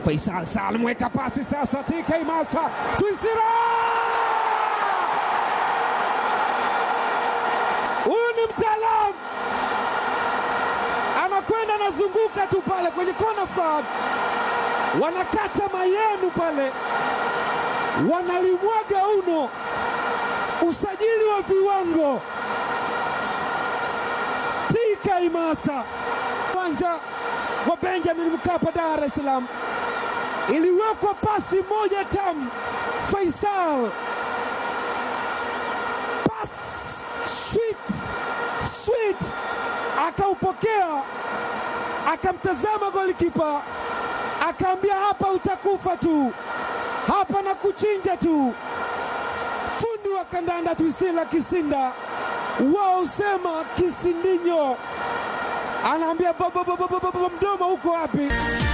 Faisal Salim weka pasi sasa, TK Master Twisira, huyu ni mtaalamu, anakwenda anazunguka tu pale kwenye kona flag, wanakata mayenu pale, wanalimwaga uno, usajili wa viwango. TK Master uwanja wa Benjamin Mkapa, Dar es Salaam, iliwekwa pasi moja tamu. Faisal pas sweet sweet, akaupokea akamtazama golikipa akaambia, hapa utakufa tu, hapa na kuchinja tu. Fundi wa kandanda Twisila Kisinda wao usema kisindinyo anaambia baba, baba, baba, mdomo uko wapi?